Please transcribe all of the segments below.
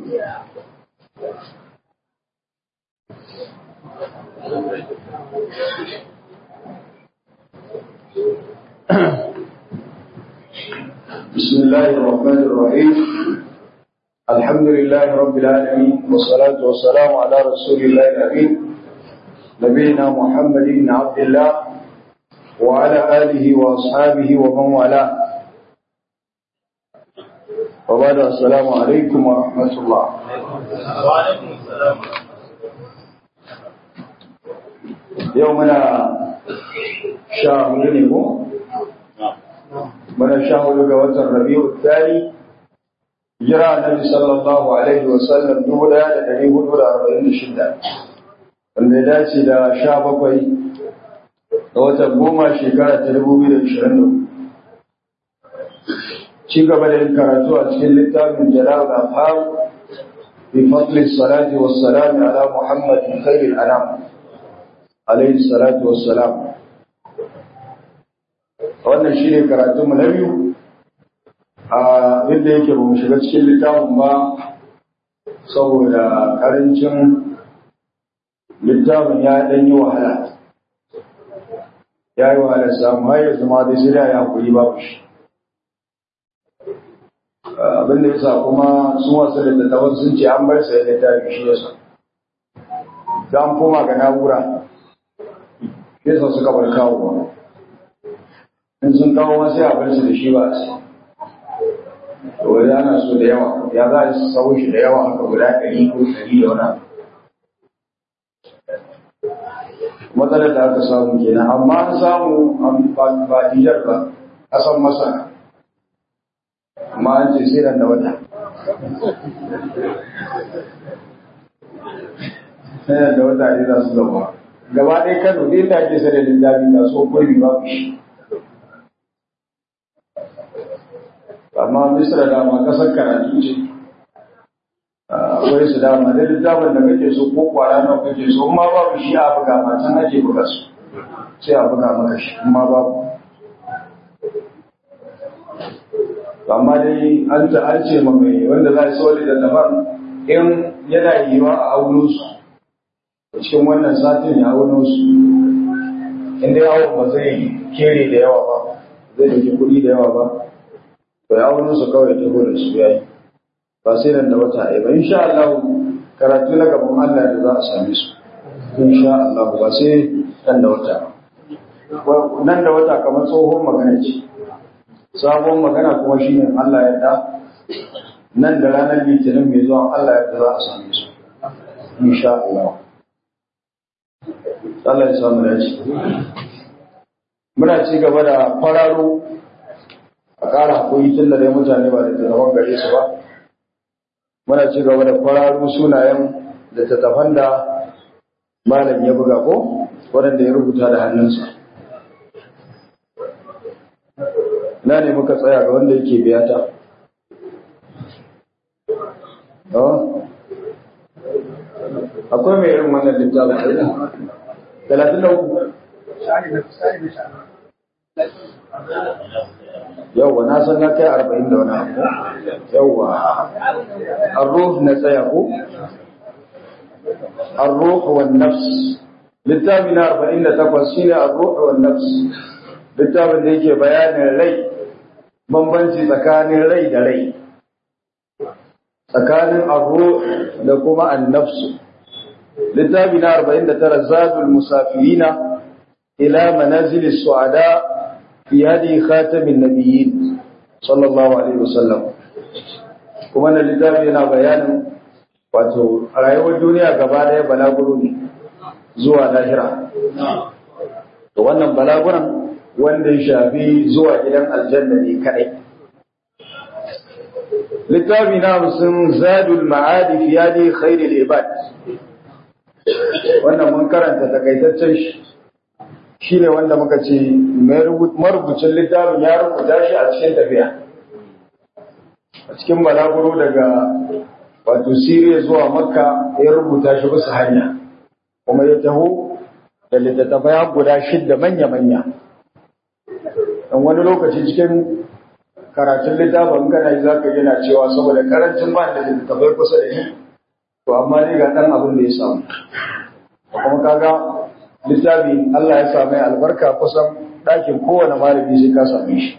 بسم الله الرحمن الرحيم الحمد لله رب العالمين والصلاة والسلام على رسول الله الأمين نبينا محمد بن عبد الله وعلى آله وأصحابه ومن والاه وبعد السلام عليكم ورحمة الله وعليكم السلام يومنا شهر منه من شهر جوات الربيع الثاني جرى النبي صلى الله عليه وسلم دولا لديه دولا أربعين شدة wanda ya dace da sha bakwai ga watan goma shekara ta dubu biyu da ashirin da ci gaba da yin karatu a cikin littafin jalal afham bi fadli salati wa salami ala muhammadin khairil anam alayhi salatu wa salam wannan shi ne karatunmu na biyu a yadda yake ba mu shiga cikin littafin ba saboda karancin littafin ya ɗan yi wahala ya yi wahala samu har yanzu ma dai sai da ya hakuri babu shi abin da yasa kuma sun wasu da tattaban sun ce an bar sai littafi shi yasa da an koma ga na'ura shi yasa suka bar kawo ba in sun kawo ma sai a bar su da shi ba a sai to wani ana so da yawa ya za a sau shi da yawa haka guda ɗari ko ɗari da wani abu matsalar da aka samu kenan amma an samu ba Nijar ba kasan masana amma an ce sai da wata sai da wata ne za su zama gaba ɗaya kano ɗin da ake sai da littafi ga so kurbi babu shi amma misra dama kasar karatu ce akwai su dama da littafin da kake so ko kwara nawa kake so in ma babu shi a buga ma can ake buga su sai a buga maka shi in ma babu amma dai an ta an ce ma mai wanda za a so da daban in yana yiwa a auno su cikin wannan satin ya auno su in dai awon ba zai kere da yawa ba zai dauki kuɗi da yawa ba to ya auno su kawai ta da su yayi ba sai nan da wata ɗaya ba insha Allah karatu na gaban Allah da za a same su insha Allah ba sai nan da wata nan da wata kamar tsohon magana ce sabon magana kuma shine Allah ya da nan da ranar litinin mai zuwa Allah ya za a same su insha Allah Allah ya samu dace muna ci gaba da fararo a ƙara haƙuri tun da dai mutane ba da talaban gare su ba muna ci gaba da kwararru sunayen da tattafan da malam ya buga ko waɗanda ya rubuta da hannunsa na ne muka tsaya ga wanda yake biyata akwai mai irin wannan littafin talatin da uku yauwa na san na kai arba'in da wani abu yauwa arruh na tsaya ko arruh wa nafs littafi na arba'in da takwas shine arruh wa nafs littafin da yake bayanin rai bambanci tsakanin rai da rai tsakanin arruh da kuma annafsu littafi na arba'in da tara zadul musafirina ila manazilis su'ada في هذه خاتم النبيين صلى الله عليه وسلم kuma na littafi yana bayanin wato rayuwar duniya gaba daya balaguro ne zuwa lahira to wannan balaguran wanda ya shafi zuwa gidan aljanna ne kadai littafi na hamsin zadul ma'adi fi yadi khairul ibad wannan mun karanta takaitaccen shi shi ne wanda muka ce marubucin littafin ya rubuta shi a cikin tafiya a cikin balaguro daga wato siriya zuwa makka ya rubuta shi bisa hanya kuma ya taho da littattafai guda shidda manya-manya don wani lokaci cikin karatun littafin kana yi zaka yana cewa saboda karancin ba da littafai kusa da ni to amma dai ga dan abin da ya samu kuma kaga littafi Allah ya same albarka kusan ɗakin kowane malami sai ka same shi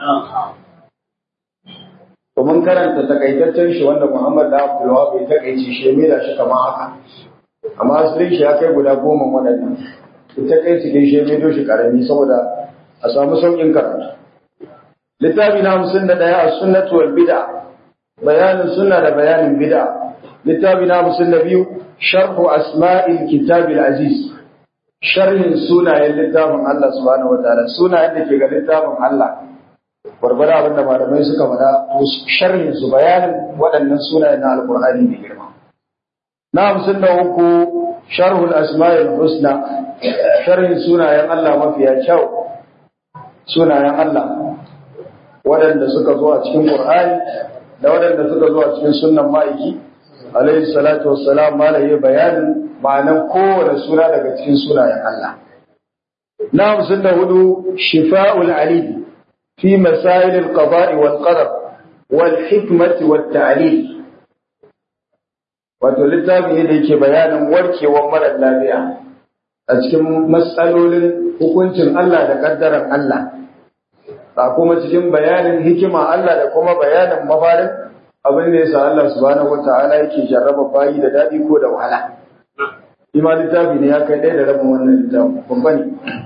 to mun karanta takaitaccen shi wanda Muhammad da Abdul Wahab ya takaice shi ya da shi kamar haka amma asalin shi ya kai guda goma waɗannan ita kai cikin shi ya maido shi karami saboda a samu sauƙin karatu littafi na hamsin da ɗaya a sunnatu wal bid'a bayanin sunna da bayanin bid'a littafi na hamsin da biyu sharhu asma'il kitabil aziz sharhin sunayen littafin Allah subhanahu wataala sunayen da ke ga littafin Allah barbara abin da malamai suka faɗa to sharhin su bayanin waɗannan sunayen na alqur'ani mai girma na hamsin da uku sharhul asma'il husna sharhin sunayen Allah mafiya kyau sunayen Allah waɗanda suka zo a cikin Qur'ani da waɗanda suka zo a cikin sunnan ma'aiki alayhi salatu wassalam malaye bayanin ma'anan kowane suna daga cikin sunayen Allah na hamsin da hudu shifa'ul alim fi masail al-qada'i wal qadar wal hikmati wat ta'lil wato littafi ne da yake bayanin warkewar mara lafiya a cikin matsalolin hukuncin Allah da kaddaran Allah ba kuma cikin bayanin hikima Allah da kuma bayanin mafarin abin da yasa Allah subhanahu wata'ala yake jarraba bayi da dadi ko da wahala ima littafi ne ya kai ɗaya da rabin wannan littafi babba ne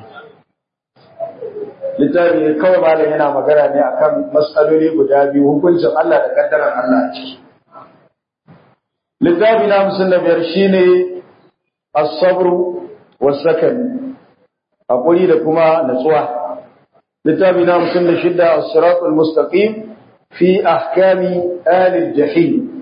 littafi ne kawai malam yana magana ne akan matsaloli guda biyu hukuncin Allah da kaddaran Allah a ciki littafi na hamsin da biyar shine as-sabru was-sakan hakuri da kuma natsuwa littafi na hamsin da shidda as-siratul mustaqim fi ahkami ahli jahim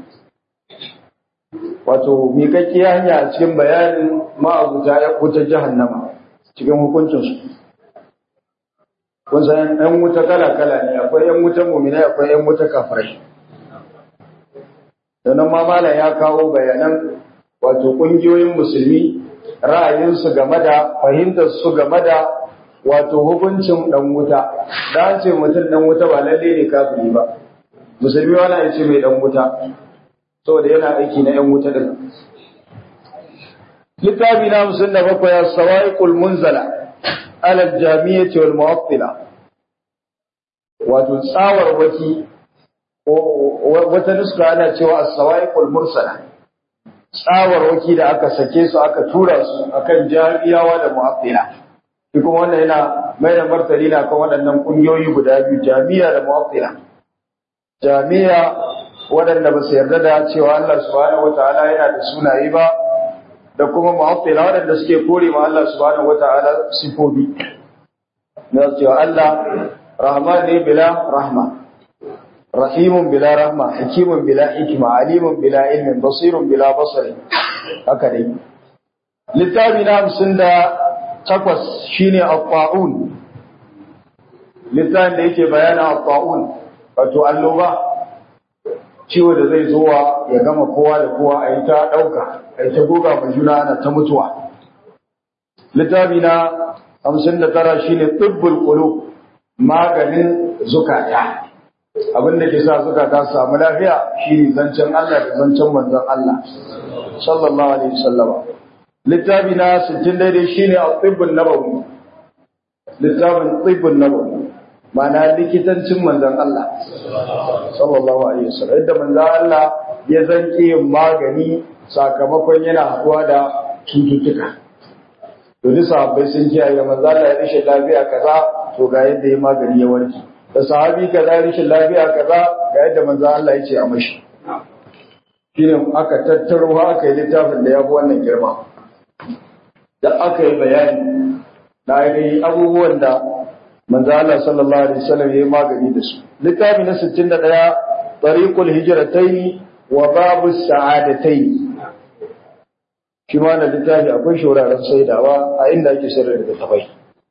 wato miƙaƙƙiya hanya a cikin bayanin ma'abuta ya wuta jahannama cikin hukuncinsu kun san ɗan wuta kala-kala ne akwai ‘yan wutan muminai akwai ‘yan wuta kafirai sannan ma malam ya kawo bayanan wato ƙungiyoyin musulmi ra'ayinsu game da fahimtarsu game da wato hukuncin ɗan wuta da an ce mutum ɗan wuta ba lalle ne kafiri ba musulmi wani ya ce mai ɗan wuta saboda yana aiki na ‘yan wuta ɗin littafi na hamsin da bakwai ya sawa'iqul munzala ala jamiyyati wal mu'attila wato tsawar waki wata nuska ana cewa as-sawa'iqul mursala tsawar waki da aka sake su aka tura su akan jami'awa da mu'attila shi kuma wannan yana mai da martani na kan waɗannan ƙungiyoyi guda biyu jami'a da mu'attila jami'a waɗanda ba su yarda da cewa Allah subhanahu wataala yana da sunaye ba da kuma mu'attila waɗanda suke kore ma Allah subhanahu wataala sifofi na cewa Allah rahman ne bila rahma rahimun bila rahma hakimun bila hikima alimun bila ilmin basirun bila basari haka dai littafi na hamsin da takwas shine at-ta'un littafin da yake bayana at-ta'un wato annoba ciwo da zai zuwa ya gama kowa da kowa a yi ta ɗauka a yi ta goga mai juna ana ta mutuwa littafi na hamsin da tara shine tibbul qulub maganin zukata abin da ke sa zukata su samu lafiya shine zancen Allah da zancen manzon Allah sallallahu alaihi wasallam littafi na 60 daidai shine at-tibbun nabawi littafin tibbun nabawi ma'ana likitancin manzon Allah sallallahu alaihi wasallam yadda manzon Allah ya zanke magani sakamakon yana haɗuwa da cututtuka to duk sahabbai sun kiyaye manzon Allah ya rishe lafiya kaza to ga yadda ya magani ya warke da sahabi kaza rishin lafiya kaza ga yadda manzon Allah ya ce a mashi shine aka tattaro aka yi littafin da ya fi wannan girma da aka yi bayani na ainihin abubuwan da manzo Allah sallallahu alaihi wasallam yayi magani da su littafi na 61 tariqul hijratayn wa babu sa'adatayn shi ma na littafi akwai shauraren saidawa a inda ake sayar da tafai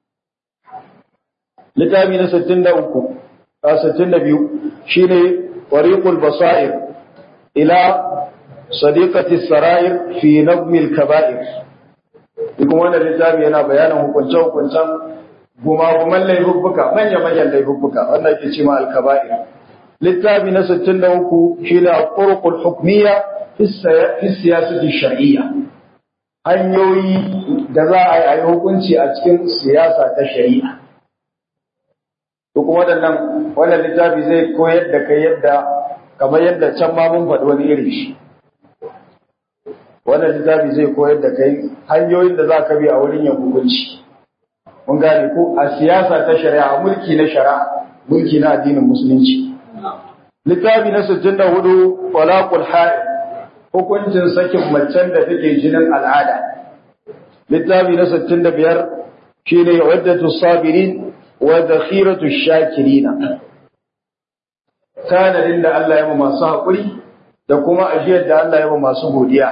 littafi na 63 a 62 shine tariqul basair ila sadiqati sarair fi nabmi al-kaba'ir kuma wannan littafi yana bayanin hukunce-hukuncen gumaguman laifuffuka manya-manyan laifuffuka wanda ake ce ma alkaba'ir littafi na 63 shi ne al-qurqul hukmiyya fi siyasati shar'iyya hanyoyi da za a yi hukunci a cikin siyasa ta shari'a to kuma waɗannan wannan littafi zai koyar da kai yadda kamar yadda can ma mun faɗi wani irin shi wannan littafi zai koyar da kai hanyoyin da za ka bi a wurin yin hukunci mun gane ko a siyasa ta shari'a mulki na shari'a mulki na addinin musulunci littafi na 64 talaqul haid hukuncin sakin macen da take jinin al'ada littafi na 65 shine uddatu sabirin wa zakhiratu shakirina tanadin da Allah ya ma masu haƙuri da kuma ajiyar da Allah ya ma masu godiya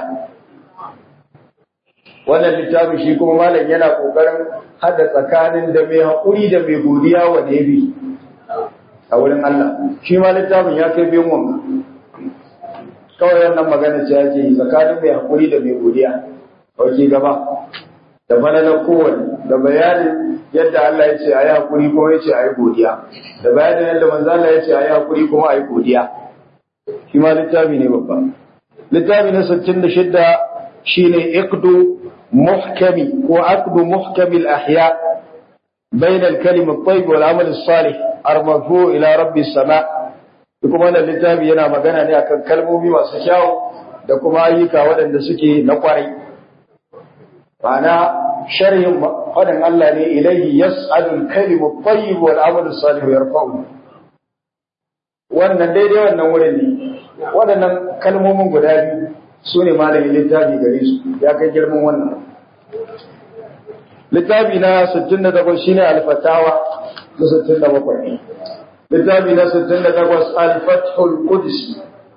wannan littafin shi kuma malam yana kokarin hada tsakanin da mai haƙuri da mai godiya wa da yabi a wurin Allah shi ma littafin ya kai biyan wanga kawai wannan magana ce ake yi tsakanin mai haƙuri da mai godiya dauke gaba da bananar kowane da bayanin yadda Allah ya ce a yi haƙuri kuma ya ce a yi godiya da bayanin yadda manzo Allah ya ce a yi haƙuri kuma a yi godiya shi ma littafi ne babba littafi na 66 shine iqdu محكم وعقد محكم الأحياء بين الكلم الطيب والعمل الصالح المرفوع إلى رب السماء kuma wannan littafi yana magana ne akan kalmomi masu kyau da kuma ayyuka waɗanda suke na kwarai ma'ana sharhin faɗin Allah ne ilaihi yas'alul kalimu tayyib wal amalu salih yarfa'u wannan daidai wannan wurin ne waɗannan kalmomin guda biyu su ne malamin littafi gare su ya kai girman wannan littafi na 68 shine al-fatawa na 67 littafi na 68 al-fathul qudsi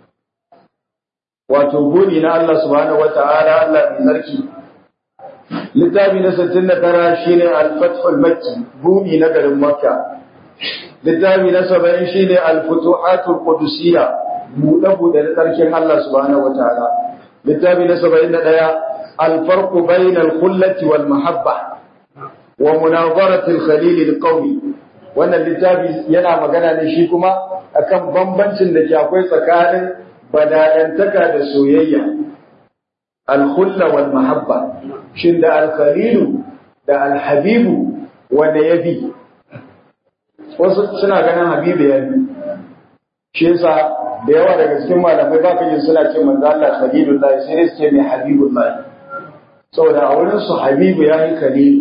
wato buni na Allah subhanahu wata'ala Allah mai sarki littafi na 69 shine al-fathul makki buni na garin makka littafi na 70 shine al-futuhatul qudusiyya buɗe-buɗe da tsarkin Allah subhanahu wata'ala littafi na 71 الفرق بين الخلة والمحبة ومناظرة الخليل القوي wannan littafi yana magana ne shi kuma akan bambancin da ke akwai tsakanin bada'antaka da soyayya alhulla wal mahabba shin da alkhalilu da alhabibu wanda ya bi wasu suna ganin habibu ya bi shi yasa da yawa daga cikin malamai ba ka yin suna ce manzo Allah khalilullahi sai dai su ce mai habibullahi saboda a wurin su habibu ya yi khalilu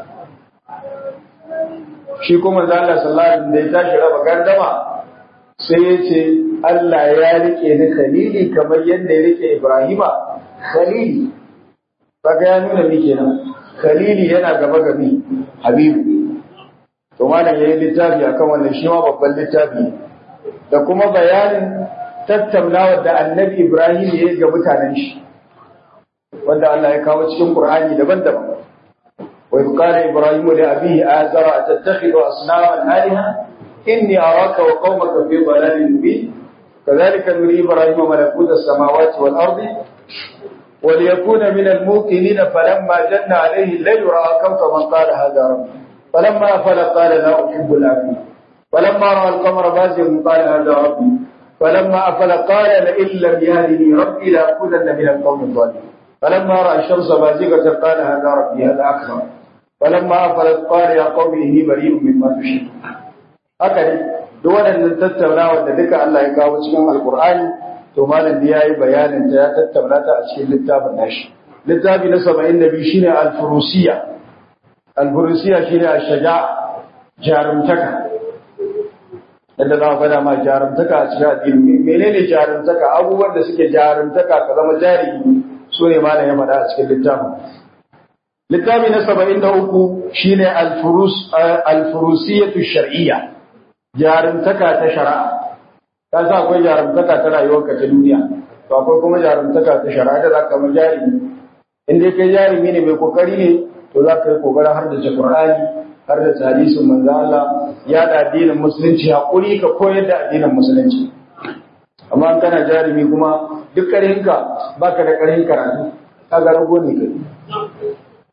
shi kuma manzo Allah sallallahu alaihi da ya tashi raba gardama sai ya ce Allah ya rike ni khalili kamar yadda ya rike Ibrahima khalili kaga ya nuna mi kenan khalili yana gaba ga mi habibu to malam yayi littafi akan wannan shi ma babban littafi da kuma bayanin tattaunawar da annabi Ibrahim ya yi ga mutanen shi wanda Allah ya kawo cikin Qur'ani daban-daban wa qala Ibrahim li abihi azara atattakhidhu asnaman alaha inni araka wa qaumaka fi dhalalin mubin kadhalika nuri Ibrahim malakuta as-samawati wal ardi وليكون من الموقنين فلما جن عليه الليل راى كوكبا قال هذا ربي فلما افل قال لا احب الافلين فلما راى القمر بازغا قال هذا ربي فلما افل قال لئن لم يهدني ربي لاكونن من القوم الظالمين فلما راى الشمس بازغه قال هذا ربي هذا اكبر فلما افلت قال يا قوم اني بريء مما تشركون هكذا duk waɗannan tattaunawa da duka Allah ya kawo cikin Alƙur'ani to malam da yayi bayanin ta ya tattauna ta a cikin littafin nashi littafi na 72 shine al-furusiya al-furusiya shine ash-shaja jarumtaka yadda za faɗa ma jarumtaka a cikin addini menene jarumtaka abubuwan da suke jarumtaka ka zama jarumi su ne malam ya faɗa a cikin littafin littafi na 73 shine al-furus al-furusiyatu shar'iyya jarumtaka ta shari'a ka sa akwai jarumtaka ta rayuwarka ta duniya to akwai kuma jarumtaka ta shari'a da zaka zama jarumi in dai kai jarumi ne mai kokari ne to za ka yi kokarin har da Qur'ani har da hadisin manzo Allah ya da addinin musulunci hakuri ka koyar da addinin musulunci amma kana jarumi kuma duk karinka baka da karin karatu kaga rago ne kai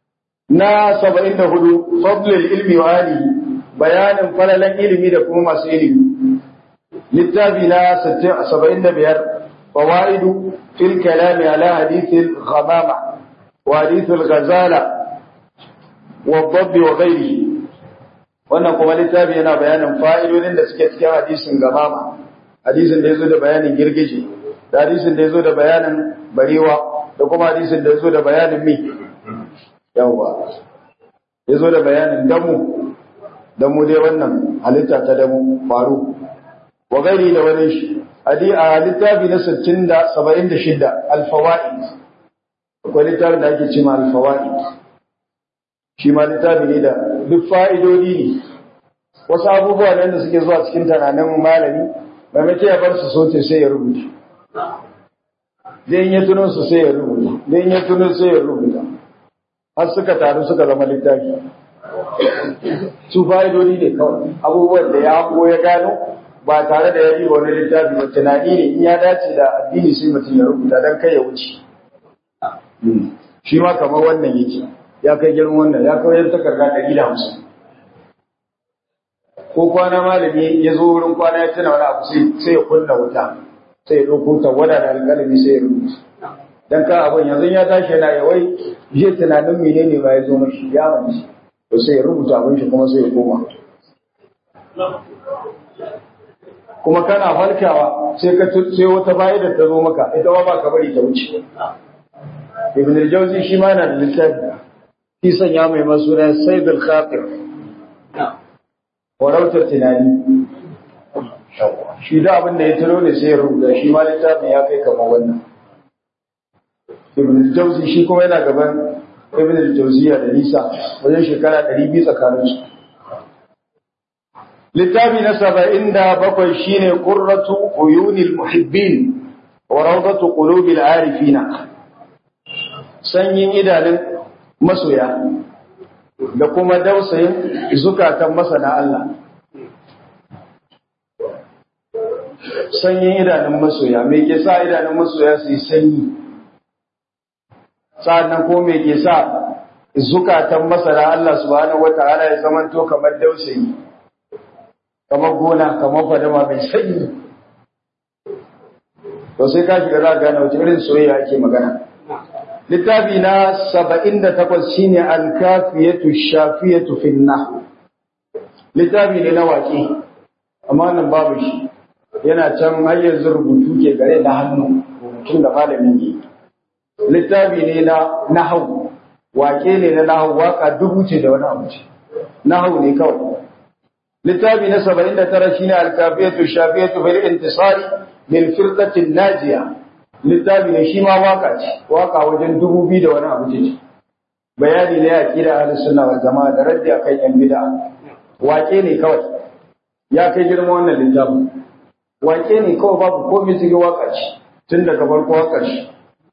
na 74 fadlul ilmi wa alihi bayanin falalan ilimi da kuma masu ilimi littafi na 75 fawaidu fil kalami ala hadithil ghamama wa hadithul ghazala wa dhabb wa ghairihi wannan kuma littafi yana bayanin fa'idodin da suke cikin hadisin gamama hadisin da yazo da bayanin girgije da hadisin da yazo da bayanin barewa da kuma hadisin da yazo da bayanin mi yawa yazo da bayanin damu damu dai wannan halitta ta damu faru wa gairi da wani shi hadi a littafi na 60 da 76 al-fawaid akwai littafin da ake cewa al-fawaid shi ma littafi ne da duk fa'idodi ne wasu abubuwa ne da suke zuwa cikin tunanin malami ba mace ya bar su soce sai ya rubuta zai ya tuno su sai ya rubuta zai ya tuno sai ya rubuta har suka taru suka zama littafi su fa'idodi ne kawai abubuwan da ya ko ya gano ba tare da ya yi wani littafi ba tunani ne in ya dace da addini sai mutum ya rubuta don kai ya wuce shi ma kamar wannan yake ya kai girman wannan ya kawai takarda ɗari da hamsin ko kwana malami ya zo wurin kwana ya tuna wani abu sai ya kunna wuta sai ya ɗauko tawada da alƙalami sai ya rubuta dan ka abin yanzu ya tashi yana yawai je tunanin menene ba ya zo mashi ya wani to sai ya rubuta abin shi kuma sai ya koma kuma kana farkawa sai ka sai wata fa'ida ta zo maka ita ma ba ka bari ta wuce ibn al-jawzi shi ma yana da littafi shi sanya mai masuna sayd al-khatir warautar tunani shi da abin da ya tuno ne sai ya rubuta shi ma littafin ya kai kamar wannan ibn al-jawzi shi kuma yana gaban ibn al-jawziya da nisa wajen shekara 200 tsakanin su littafi na saba'in da bakwai shine qurratu uyunil muhibbin wa rawdatu qulubil arifina sanyin idanun masoya da kuma dausayin zukatan masana Allah sanyin idanun masoya me ke sa idanun masoya su yi sanyi sa'annan ko me ke sa zukatan masana Allah subhanahu wata'ala ya zamanto kamar dausayi kamar gona kamar fadama mai sanyi to sai ka shiga za gane wace irin soyayya ake magana littafi na saba'in da takwas shine alkafiyatu shafiyatu finna littafi ne na waƙe amma nan babu shi yana can har yanzu rubutu ke gare da hannu rubutun da malamin yi littafi ne na nahau waƙe ne na nahau waka dubu ce da wani abu ce nahau ne kawai littafi na saba'in da tara shine alkafiyatu shafiyatu fil intisari lil firqatin najiya littafi ne shi ma waka ce waka wajen dubu biyu da wani abu ce bayani ne a kira ahlus sunna wal jama'a da raddi akan yan bid'a wake ne kawai ya kai girma wannan littafin wake ne kawai babu komai cikin waka ce tun daga farko waka ce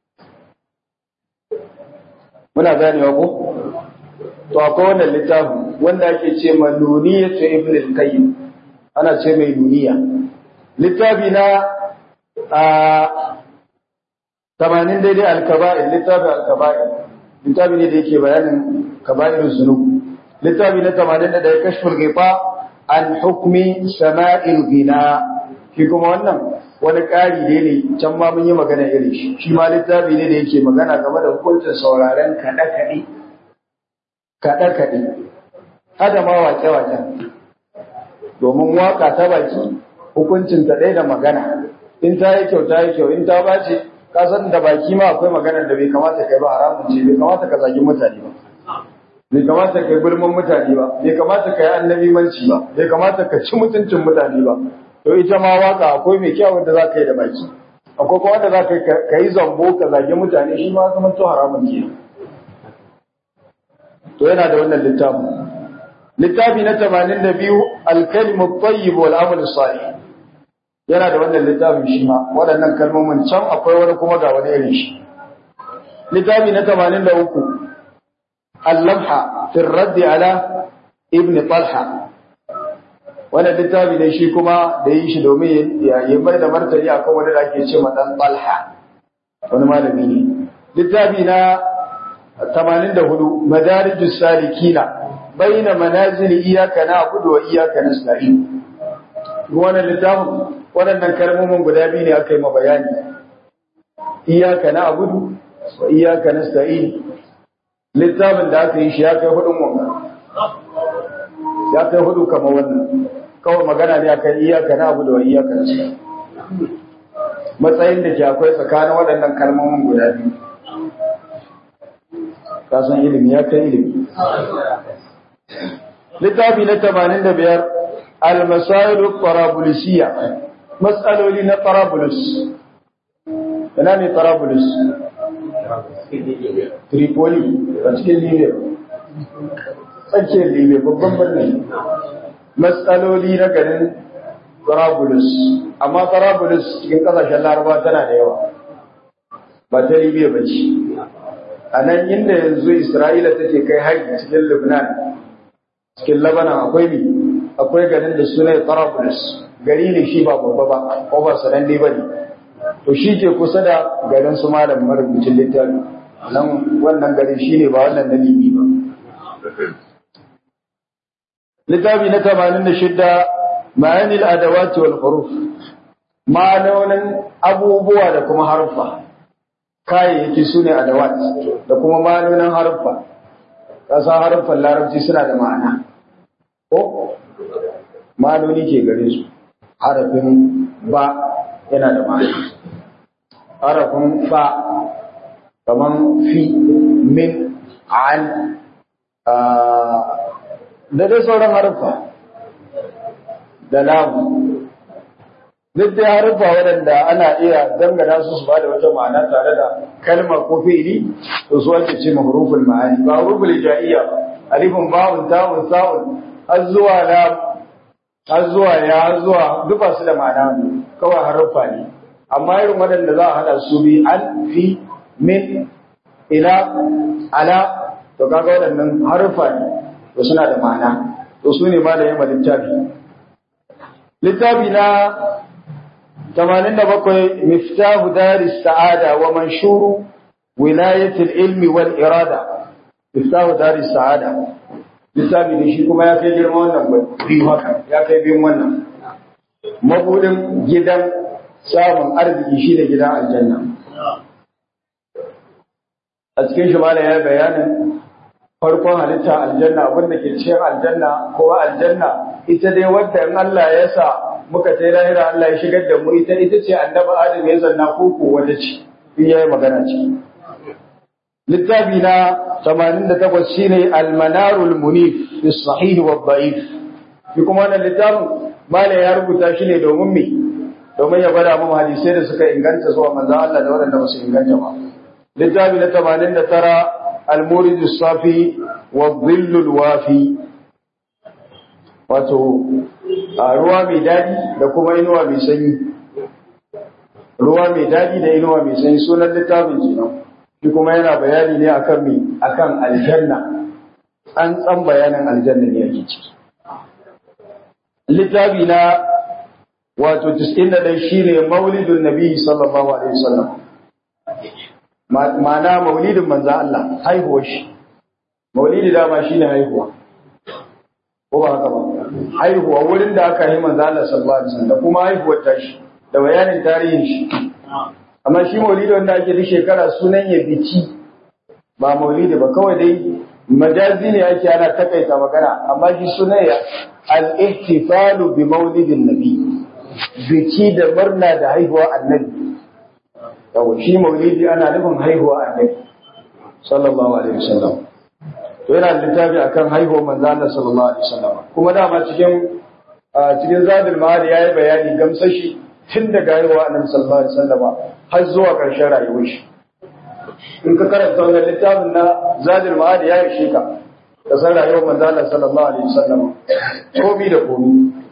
muna ganewa ko to akwai wannan littafin wanda ake ce ma nuniyatu ibn al-qayyim ana ce mai nuniya littafi na a tamanin daidai alkaba'ir littafin alkaba'ir littafi ne da yake bayanin kaba'ir zunub littafi na tamanin da ya kashfur gifa an hukmi sama'il gina shi kuma wannan wani ƙari ne ne can ma mun yi magana irin shi shi ma littafi ne da yake magana game da hukuncin sauraren kaɗe-kaɗe kaɗe-kaɗe hada ma wake-waken domin waka ta baki hukuncin ta ɗaya da magana in ta yi kyau ta yi kyau in ta bace ka san da baki ma akwai maganar da bai kamata kai ba haramun ce bai kamata ka zagi mutane ba bai kamata kai gulman mutane ba bai kamata ka yi annabi manci ba bai kamata ka ci mutuncin mutane ba to ita ma waka akwai mai kyau wanda za ka yi da baki akwai kuma wanda za ka yi zambo ka zagi mutane shi ma zama to haramun ke to yana da wannan littafin littafi na 82 al-kalimu tayyib wal amal salih yana da wannan littafin shi ma waɗannan kalmomin can akwai wani kuma ga wani irin shi littafi na 83 al-lamha fi radd ala ibn talha wannan littafi ne shi kuma da yi shi domin ya yi mai da martani akan wani da ake ce ma dan talha wani malami ne littafi na 84 madarijus salikina baina manazil iyyaka na'budu wa iyyaka nasta'in wannan littafin waɗannan kalmomin guda biyu ne aka yi ma bayani iyyaka na'budu wa iyyaka nasta'in littafin da aka yi shi ya kai hudun wanga ya kai hudu kamar wannan kawai magana ne akan iyyaka na'budu wa iyyaka nasta'in matsayin da ke akwai tsakanin waɗannan kalmomin guda biyu kasan ilimi ya kai ilimi littafi na tamanin da biyar almasailu tarabulisiya matsaloli na tarabulus ina ne tarabulus tripoli a cikin libya tsakiyar libya babban birnin matsaloli na garin tarabulus amma tarabulus cikin kasashen laraba tana da yawa ba ta libya ba ce a nan inda yanzu Isra'ila take kai haƙi cikin Lebanon, cikin Lebanon akwai mi, akwai garin da suna Tarabulus, gari ne shi ba babba ba, ko ba sanan ba ne. To shi ke kusa da garin su malam marubucin littafi, nan wannan garin shi ne ba wannan na Libi ba. Littafi na tamanin da shidda ma'anil adawati wal huruf ma'anonin abubuwa da kuma harfa. kayayyaki su ne adawat da kuma ma'anonin haruffa ƙasa haruffan larabci suna da ma'ana ko ma'anoni ke gare su harafin ba yana da ma'ana harafin ba kaman fi min an da dai sauran haruffa da lamu duk da haruffa waɗanda ana iya dangana su su bada wata ma'ana tare da kalma ko fi'ili to su ake ce huruful ma'ani ba huruful ja'iyya ba alifun ba'un ta'un sa'un har zuwa la har zuwa ya har zuwa duk ba su da ma'ana kawai haruffa ne amma irin waɗanda za a hada su bi an fi min ila ala to kaga waɗannan haruffa ne to suna da ma'ana to su ne ma da yamma littafi littafi na 87 miftahu daris sa'ada wa manshuru wilayatul ilmi wal irada miftahu daris sa'ada littafi ne shi kuma ya kai girma wannan biyu haka ya kai biyun wannan mabudin gidan samun arziki shi ne gidan aljanna a cikin shi mala ya bayanin farkon halitta aljanna abinda ke cikin aljanna ko aljanna ita dai wadda in Allah ya sa muka sai lahira Allah ya shigar da mu ita ita ce annabi Adam ya zanna koko wata ce in yayi magana ce littafi na 88 shine al-manarul munif fi sahih wa dhaif shi kuma wannan littafin mala ya rubuta shi ne domin me domin ya gwada mu hadisai da suka inganta zuwa manzo Allah da waɗanda ba su inganta ba littafi na 89 المورد الصافي والظل الوافي wato ruwa mai daɗi da kuma inuwa mai sanyi ruwa mai daɗi da inuwa mai sanyi sunan littafin kenan shi kuma yana bayani ne akan me akan aljanna an tsan bayanin aljanna ne ake ciki littafi na wato 91 shine maulidun nabi sallallahu alaihi wasallam ma'ana maulidin manzo Allah haihuwar shi maulidi dama shine haihuwa ko ba haka ba haihuwa wurin da aka yi manzo Allah sallallahu alaihi wasallam da kuma haihuwar tashi da bayanin tarihin shi amma shi maulidi wanda ake da shekara sunan ya bici ba maulidi ba kawai dai majazi ne ake ana takaita magana amma shi sunan ya al-ihtifalu bi maulidin nabi biki da murna da haihuwa annabi yau shi maulidi ana nufin haihuwa annabi sallallahu alaihi wasallam to yana littafi akan haihuwar manzo Allah sallallahu alaihi wasallam kuma dama cikin cikin zadul ma'ad yayi bayani gamsashi tun daga haihuwa annabi sallallahu alaihi wasallam har zuwa ƙarshen rayuwar shi in ka karanta wannan littafin na zadul ma'ad ya yi ka da san rayuwar manzo Allah sallallahu alaihi wasallam komi da komi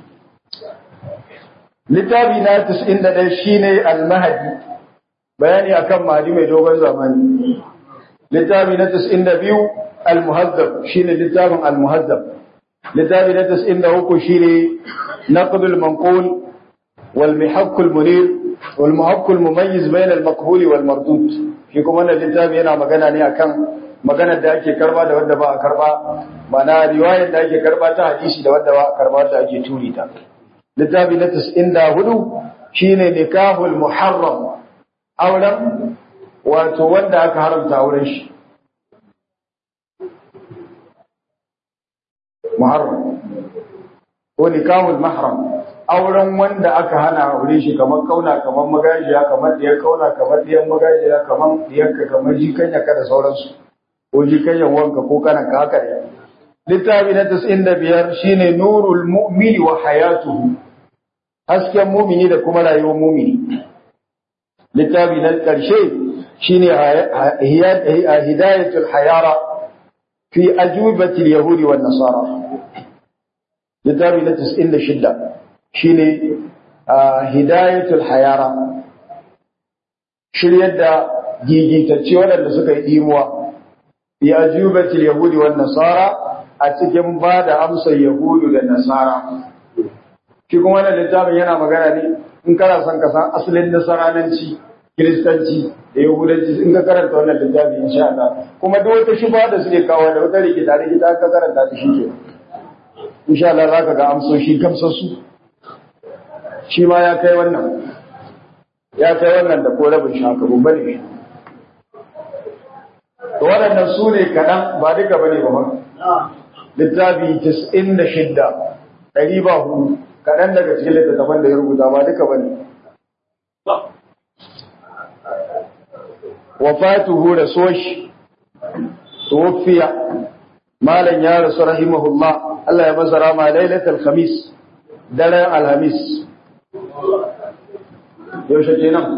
littafi na 91 shine al-mahdi bayani akan mahdi mai dogon zamani littafi na 92 al-muhazzab shine littafin al-muhazzab littafi na 93 shine naqd al-manqul wal mihaq al-munir wal muhaq al-mumayyiz bayna al-maqbul wal mardud shi kuma wannan littafi yana magana ne akan maganar da ake karba da wanda ba a karba mana riwayar da ake karba ta hadisi da wanda ba a karba da ake turi ta littafi na 94 shine nikahul muharram auren wato wanda aka haramta auren shi muharram ko nikahul mahram auren wanda aka hana aure shi kamar kauna kamar magajiya kamar diyar kauna kamar diyar magajiya kamar diyarka kamar jikanya ka da sauransu ko jikanyan wanka ko kana ka haka ne littafi na 95 shine nurul mu'mini wa hayatuhu hasken mumini da kuma rayuwar mumini littafi na ƙarshe shine hidayatul hayara fi ajubatil yahudi wan nasara littafi na 96 shine hidayatul hayara shiryar da gigitacce waɗanda suka yi ɗimuwa fi ajubatil yahudi wan nasara a cikin ba da amsar yahudu da nasara shi kuma wannan littafin yana magana ne in kana son ka san asalin nasarananci kiristanci da yahudanci in ka karanta wannan littafi insha Allah kuma duk wata shubha da suke kawo da wata rikita rikita ka karanta ta shi ke insha Allah zaka ga amsoshi gamsassu shi ma ya kai wannan ya kai wannan da ko rabin shaka babba ne to waɗannan su ne kaɗan ba duka bane ba littafi 96 ɗari ba hudu kaɗan daga cikin littattafan da ya rubuta ba duka ba ne. Wafatuhu da soshi, tuwafiya, malam ya rasu rahimahullah, Allah ya masa rama lailatul khamis daren alhamis. Yaushe ke nan?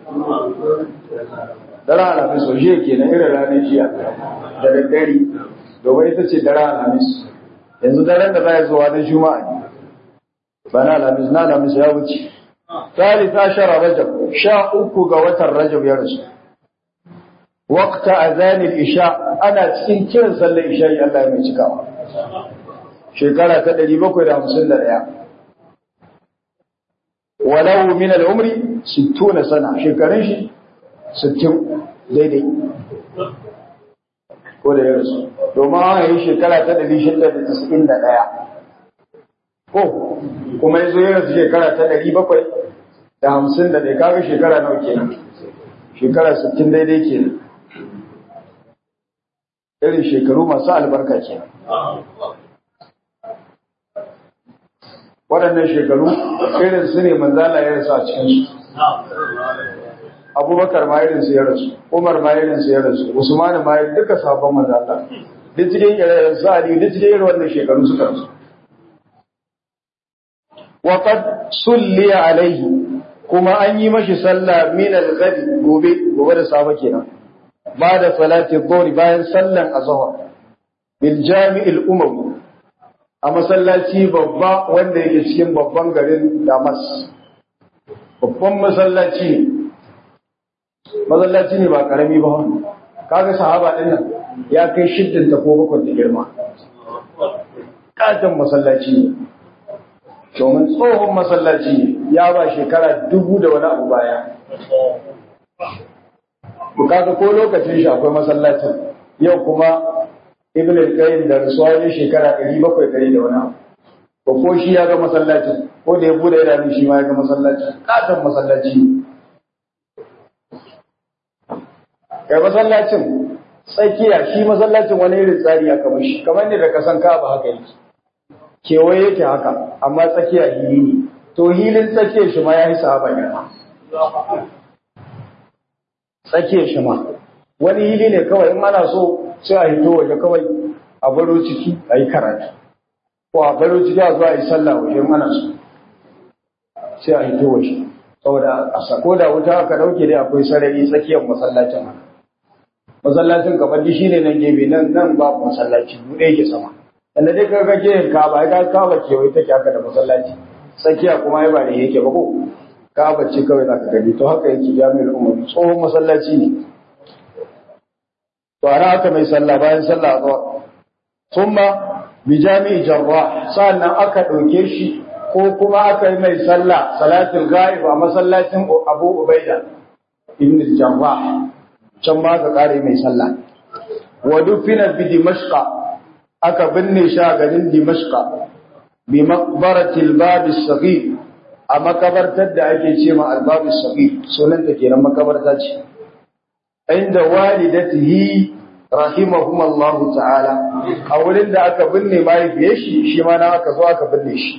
Daren alhamis, waje ke na irin ranar jiya da daddare, domin ita ce daren alhamis. Yanzu daren da za ya zuwa na juma'a ne. bana alamis na alamis ya wuce talita shara rajab sha uku ga watan rajab ya rasu waqta azanil isha ana cikin kiran sallar isha Allah ya mai cikawa shekara ta 751 walau min al-umri 60 sana shekarun shi 60 daidai ko da ya rasu domin an yi shekara ta 691 ko kuma yazo ya rasu shekara ta ɗari bakwai da hamsin da ɗaya kaga shekara nawa kenan shekara sittin daidai kenan irin shekaru masu albarka kenan waɗannan shekaru irin su ne manzala ya rasu a cikinsu abubakar ma irin su ya rasu umar ma irin su ya rasu usman ma duka sabon manzala duk cikin irin su ali duk cikin irin wannan shekaru suka rasu وقد صلي عليه kuma an yi mashi sallah min al-ghadi gobe gobe da safe kenan ba da salati dhuhr bayan sallan azhar bil jami'il umawi a masallaci babba wanda yake cikin babban garin Damas babban masallaci ne masallaci ne ba karami ba kaga sahaba din nan ya kai shiddin ta ko bakwai da girma katon masallaci ne domin tsohon masallaci ya ba shekara dubu da wani abu baya. Bukata ko lokacin shi akwai masallacin yau kuma Ibn al-Qayyim da rasuwa ne shekara ɗari bakwai ɗari da wani abu. Ko ko shi ya ga masallacin ko da ya bude idanu shi ma ya ga masallacin katon masallaci. Kai masallacin tsakiya shi masallacin wani irin tsari aka mashi kamar ne da kasan kaba haka yake. kewaye yake haka amma tsakiya hili ne to hilin tsakiyar shi ma ya yi sahaba girma tsakiyar shi ma wani hili ne kawai in ana so sai a hito waje kawai a baro ciki a yi karatu ko a baro ciki a zuwa a yi sallah waje in ana so sai a hito waje saboda a sako da wuta aka dauke dai akwai sarari tsakiyar masallacin haka masallacin kamar shi ne nan gefe nan nan babu masallaci buɗe yake sama Inda dai ka kake yin kaba, ya kaba kewaye take haka da masallaci. Tsakiya kuma ya ba da yake ba ko? Kaba ce kawai za ka gani, to haka yake jami'ar umar tsohon masallaci ne. To ana haka mai sallah bayan sallah a zuwa. Summa bi jami'i jarra sannan aka ɗauke shi ko kuma aka yi mai sallah salatul ghaib a masallacin Abu Ubaida ibn Jarrah can ma aka kare mai sallah. wa dufina bi dimashqa aka binne shi a garin dimashqa bi maqbarati al-bab as-saghir a makabartar da ake ce ma al-bab as-saghir sunan ta kenan makabarta ce inda walidatihi rahimahumullahu ta'ala a wurin da aka binne mahaifiyar shi shi ma na aka zo aka binne shi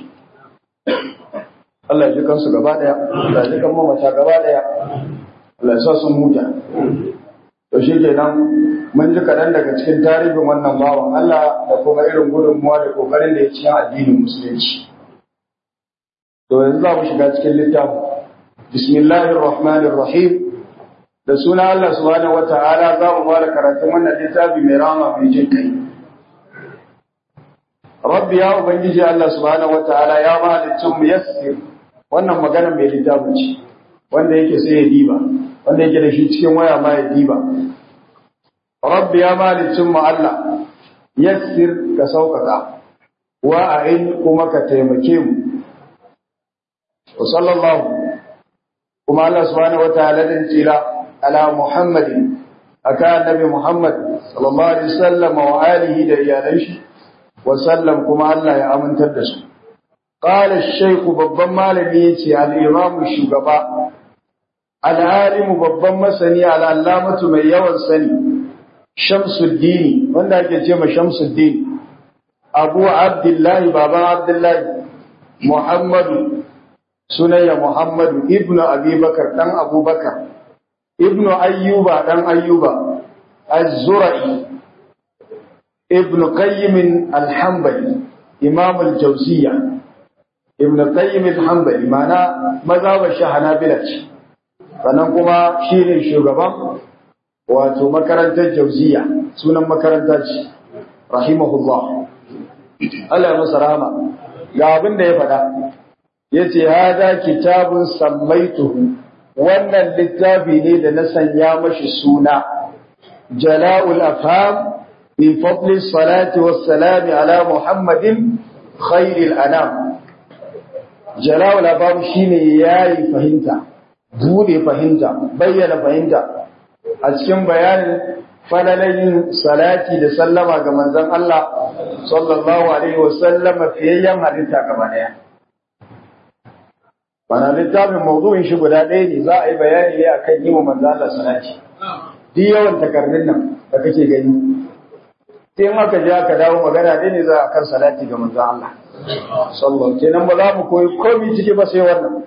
Allah ya ji kansu gaba daya Allah ya ji kan mamata gaba daya Allah ya sa sun huta to shi kenan mun ji kaɗan daga cikin tarihin wannan bawan Allah da kuma irin gudunmuwa da kokarin da ya cikin addinin musulunci to yanzu za mu shiga cikin littafin bismillahir rahmanir rahim da suna Allah subhanahu wata'ala za mu fara karatun wannan littafi mai rama mai jin kai rabbi ya ubangiji Allah subhanahu wata'ala ya mahalicin mu yassir wannan magana mai littafin ce wanda yake sai ya diba wanda yake da shi cikin waya ma ya diba rabbi ya mahalicin mu Allah yassir ka sauƙaƙa wa a'in kuma ka taimake mu wa sallallahu kuma Allah subhanahu wata'ala din tsira على محمد أكان نبي محمد صلى الله عليه وسلم وآله ديانيش وسلم كما الله يا أمن تدس قال الشيخ ببن مالميتي الإمام الشقباء العالم ببن مسني على علامة من يوان سني شمس الدين من ذاك يتيم شمس الدين أبو عبد الله بابا عبد الله محمد سنية محمد ابن أبي بكر دان أبو بكر ibnu ayyuba dan ayyuba az-zura'i ibnu qayyim al-hanbali imam al-jawziyya ibnu qayyim al-hanbali mana mazhabar shi hanabila ce sannan kuma shine shugaban wato makarantar jawziyya sunan makaranta ce rahimahullah Allah ya masa rahama ga abin da ya faɗa yace hada kitabun sammaituhu wannan littafi ne da na sanya mashi suna jala'ul afham fi fadli salati wassalam ala muhammadin khairil anam jala'ul afham shine yayi fahimta bude fahimta bayyana fahimta a cikin bayanin falalayin salati da sallama ga manzon Allah sallallahu alaihi wasallama fiyayyen halitta gaba daya Bana littafin mawdu'in shi guda ɗaya ne za a yi bayani ne akan yi wa manzo Allah salati. Duk yawan takardun nan da kake gani. Sai in aka je aka dawo magana ɗaya ne za a kan salati ga manzo Allah. Sallallahu kenan ba za mu koyi komai ciki ba sai wannan.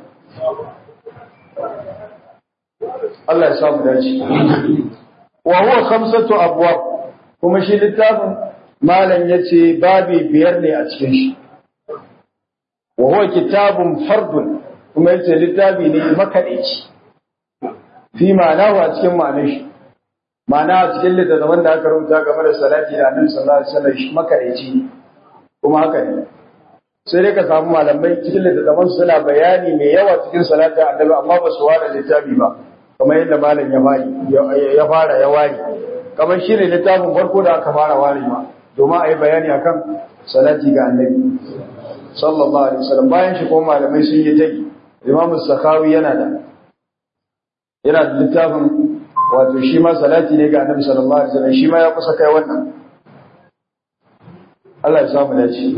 Allah ya samu dace. Wa huwa khamsatu abwab kuma shi littafin malam yace babi biyar ne a cikin shi. Wa huwa kitabun fardun kuma yace littafi ne makaɗaici fi ma'anahu a cikin ma'anar shi ma'ana a cikin littattafan da aka rubuta game da salati da annabi sallallahu alaihi wasallam shi makaɗaici kuma haka ne sai dai ka samu malamai cikin littattafan suna bayani mai yawa cikin salati annabi amma ba su ware littafi ba kamar yadda malam ya fari ya fara ya ware kamar shi ne littafin farko da aka fara warewa domin a yi bayani akan salati ga annabi sallallahu alaihi wasallam bayan shi kuma malamai sun yi tagi Imam Sakhawi yana da yana da littafin wato shi ma salati ne ga Annabi sallallahu alaihi wasallam shi ma ya kusa kai wannan Allah ya samu dace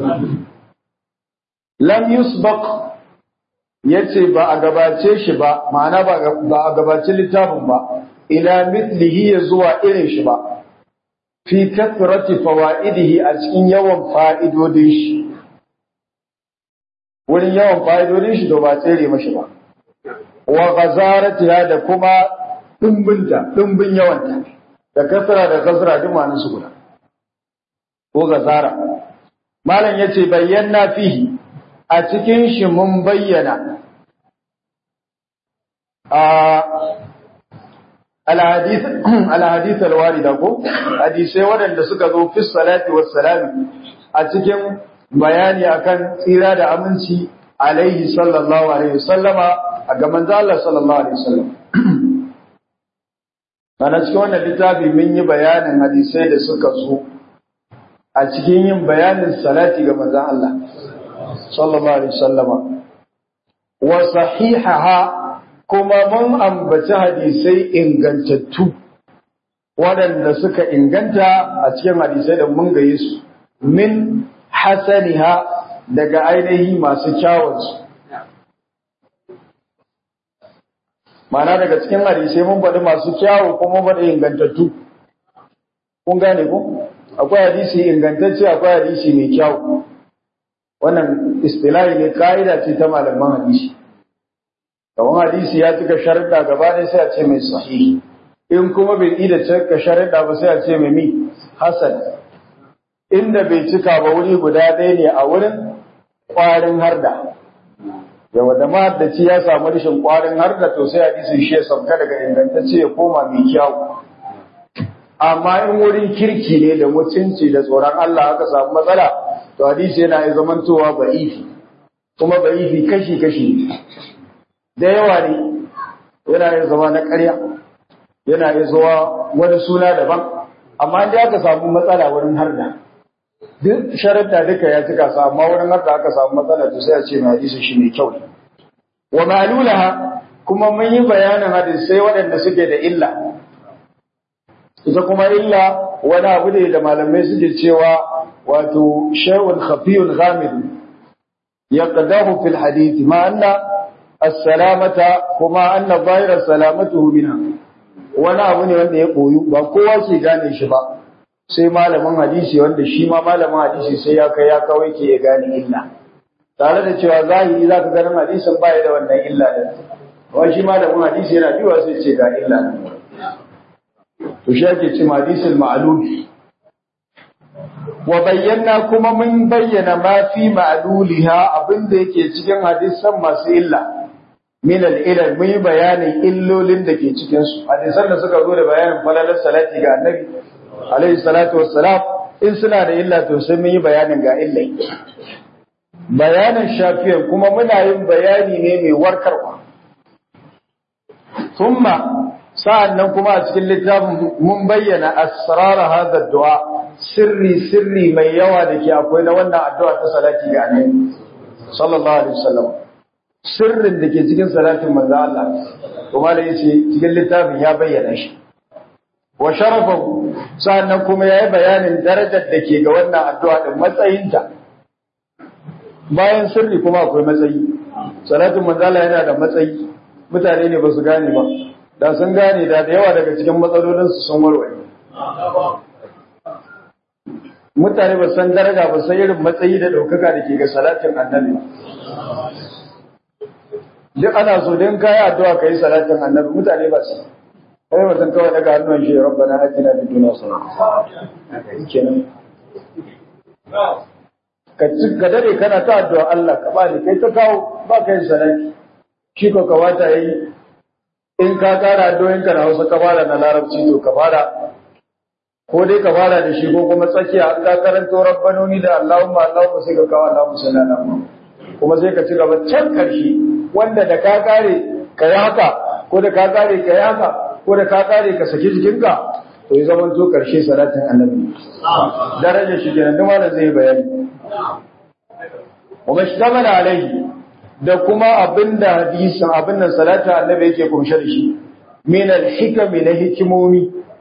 lam yusbaq yace ba a gabace shi ba ma'ana ba ba a gabace littafin ba ila mithlihi ya zuwa irin shi ba fi kathrati fawaidihi a cikin yawan fa'idodin shi wurin yawan fa'idodin shi to ba tsere mashi ba wa ghazaratiha da kuma dimbinta dimbin yawanta da kasra da kasra duk ma'anar su guda ko gazara malam yace bayyana fihi a cikin shi mun bayyana a alhadith alhadith alwarida ko hadisai waɗanda suka zo fi salati wassalami a cikin bayani akan tsira da aminci alaihi sallallahu alaihi wasallama a ga manzo Allah sallallahu alaihi wasallam ana cikin wannan littafi mun yi bayanin hadisai da suka zo a cikin yin bayanin salati ga manzo Allah sallallahu alaihi wasallama wa sahihaha kuma mun ambaci hadisai ingantattu waɗanda suka inganta a cikin hadisai da mun gaye su min hasaniha daga ainihi masu kyawunsu Mana daga cikin hadisai mun faɗi masu kyawu kuma mun faɗi ingantattu kun gane ko akwai hadisi ingantacce akwai hadisi mai kyawu wannan istilahi ne ka'ida ce ta malaman hadisi kamar hadisi ya cika sharuɗa gaba ɗaya sai a ce mai sahihi in kuma bai ida cika sharuɗa ba sai a ce mai mi hasan inda bai cika ba wuri guda ɗaya ne a wurin ƙwarin harda yawa da mahaddaci ya samu rashin ƙwarin harda to sai hadisin shi ya sauka daga ingantacce ya koma mai kyau amma in wurin kirki ne da mutunci da tsoron Allah aka samu matsala to hadisi yana yi zamantowa ba'ifi kuma ba'ifi kashi-kashi da yawa ne yana yin zama na ƙarya yana yin zuwa wani suna daban amma da aka samu matsala wurin harda duk sharaɗa duka ya cika su amma wurin harda aka samu matsala to sai a ce mai hadisi shi ne kyau wa ma'lulaha kuma mun yi bayanin hadisai waɗanda suke da illa ita kuma illa wani abu ne da malamai suke cewa wato shay'un khafiyun ghamid yaqdahu fil hadith ma anna as-salamata kuma anna dhahira salamatuhu minha wani abu ne wanda ya koyu ba kowa ke gane shi ba sai malamin hadisi wanda shi ma malamin hadisi sai ya kai ya kawai ke ya gane illa tare da cewa zahiri zaka ganin hadisin baya da wannan illa din wani shi malamin hadisi yana biwa sai ce ga illa to shi ake ce hadisul ma'lum wa bayyana kuma mun bayyana ma fi ma'luliha abinda yake cikin hadisan masu illa min al-ilal mun yi bayanin illolin da ke cikin su hadisan da suka zo da bayanin falalar salati ga annabi alaihi salatu wassalam in suna da illa to sai mun yi bayanin ga illai bayanin shafiyan kuma muna yin bayani ne mai warkarwa thumma sa'annan kuma a cikin littafin mun bayyana asrar hadha du'a sirri sirri mai yawa da ke akwai na wannan addu'a ta salati ga annabi sallallahu alaihi wasallam sirrin da ke cikin salatin manzo Allah kuma da yace cikin littafin ya bayyana shi wa sharafahu sa'annan kuma yayi bayanin darajar da ke ga wannan addu'a din matsayinta bayan sirri kuma akwai matsayi salatin manzo Allah yana da matsayi mutane ne ba su gane ba da sun gane da da yawa daga cikin matsalolinsu sun warware mutane ba san daraja ba san irin matsayi da ɗaukaka da ke ga salatin annabi duk ana so don kayi addu'a ka yi salatin annabi mutane ba su kai mutum kawai daga hannun shi rabbana atina fid dunya hasanatan kenan ka ci ka dare kana ta addu'a Allah ka bani kai ta kawo ba ka yin salati shi ko ka wata yi in ka kara addu'o'in ka na Hausa ka fara na Larabci to ka fara ko dai ka fara da shi ko kuma tsakiya an ka karanto rabbanoni da Allahumma Allahumma sai ka kawo Allahumma salli ala Muhammad kuma sai ka ci gaba can karshe wanda da ka kare ka yi haka ko da ka kare ka yi haka ko da ka kare ka saki jikinka to ya zama to karshe salatin annabi darajar shi kenan duk malam zai bayani wa mashtamala alaihi da kuma abinda hadisin abin nan salatin annabi yake kumshe da shi min al-hikami na hikimomi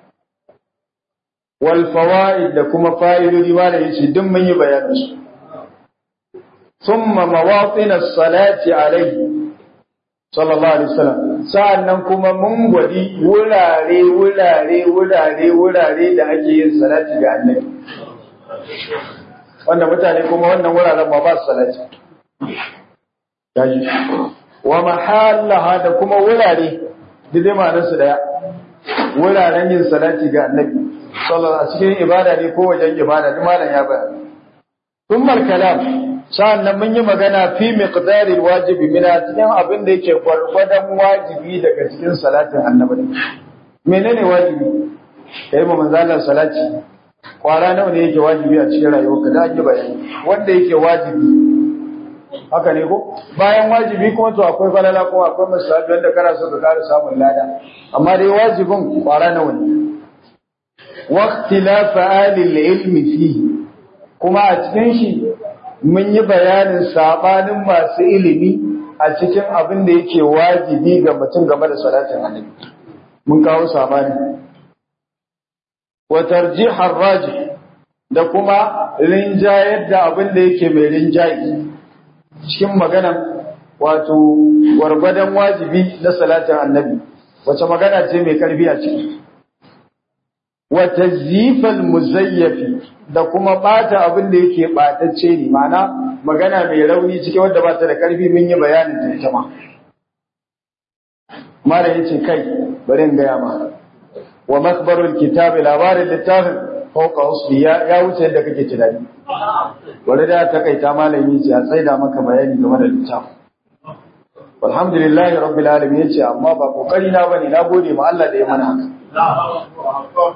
wal fawaid da kuma fa'idodi malam yace duk mun yi bayanin su thumma mawatin as-salati alaihi sallallahu alaihi wasallam sa'annan kuma mun gwadi wurare wurare wurare wurare da ake yin salati ga annabi wanda mutane kuma wannan wuraren ba ba su salati gaji wa mahallaha da kuma wurare da dai ma'anar su daya wuraren yin salati ga annabi sallallahu a cikin ibada ne ko wajen ibada duk malam ya bayani thumma kalam sa'annan mun yi magana fi miqdaril wajibi mina cikin abin da yake gwargwadon wajibi daga cikin salatin annabi menene wajibi kai mu manzalar salati kwara nawa ne yake wajibi a cikin rayuwarka da ake bayani wanda yake wajibi haka ne ko bayan wajibi kuma to akwai falala ko akwai musabi wanda kana so ka kara samun lada amma dai wajibin kwara nawa ne waqtilaf alil ilmi fihi kuma a cikin shi mun yi bayanin sabanin masu ilimi a cikin abin da yake wajibi ga mutum game da salatin annabi mun kawo sabani wa tarjihar raji da kuma rinjayar da abin da yake mai rinjayi cikin maganan wato gwargwadon wajibi na salatin annabi wace magana ce mai karfi a ciki wa tazyifal muzayyafi da kuma bata abin da yake batacce ne ma'ana magana mai rauni cikin wanda ba ta da karfi mun yi bayanin ta ita ma mala yace kai bari in gaya ma wa makbarul kitabi labarin littafin fauka usbi ya ya wuce yadda kake tunani wani da ta kaita malami ce a tsaida maka bayani game da littafin alhamdulillahi rabbil alamin yace amma ba kokari na bane na gode ma Allah da ya mana haka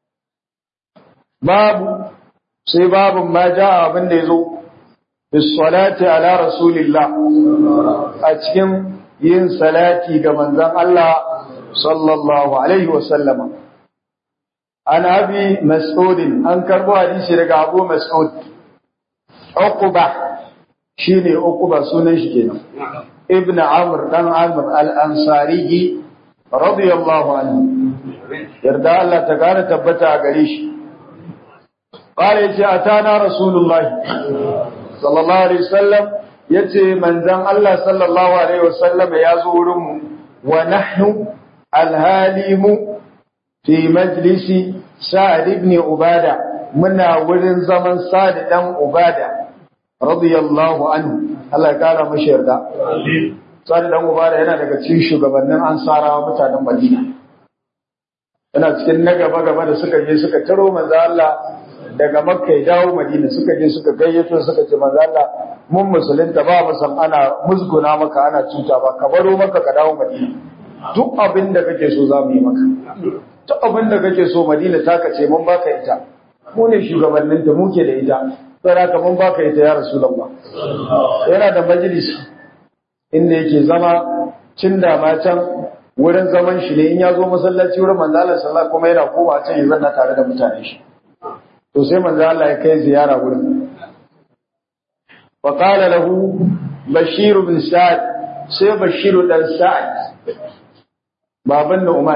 babu sai babun ma ja abin da yazo bis salati ala rasulillah a cikin yin salati ga manzon Allah sallallahu alaihi wa sallama an abi mas'ud an karbo hadisi daga abu mas'ud uqba shine uqba sunan shi kenan ibn amr dan amr al-ansari radiyallahu anhu yarda Allah ta kare tabbata a gare shi qala yace atana rasulullahi sallallahu alaihi wasallam yace manzon Allah sallallahu alaihi wasallam ya zo wurin mu wa nahnu al-halimu fi majlisi sa'ad ibn ubada muna wurin zaman sa'ad dan ubada radiyallahu anhu Allah ya kara mashi yarda sa'ad dan ubada yana daga cikin shugabannin ansarawa mutanen Madina yana cikin na gaba gaba da suka je suka taro manzo Allah daga Makka ya dawo Madina suka je suka gayyato suka ce manzo Allah mun musulunta ba mu san ana musguna maka ana cuta ba ka baro maka ka dawo Madina duk abin da kake so za mu yi maka duk abin da kake so Madina taka ce mun baka ita mu ne shugabannin ta muke da ita sai haka mun baka ita ya Rasulullah yana da majalisi inda yake zama cin da ma can wurin zaman shi ne in ya zo masallaci wurin manzo Allah sallallahu kuma yana koma can ya zanna tare da mutane shi to sai manzo Allah ya kai ziyara wurin wa qala lahu bashir bin sa'ad sai bashir dan sa'ad baban Nu'man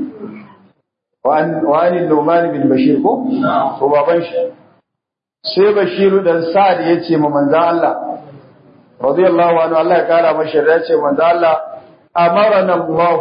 wani Nu'man bin Bashir ko to baban shi sai Bashir dan Sa'ad yace ma manzon Allah radiyallahu anhu Allah ya kara mashi ya ce manzon Allah amarana Allah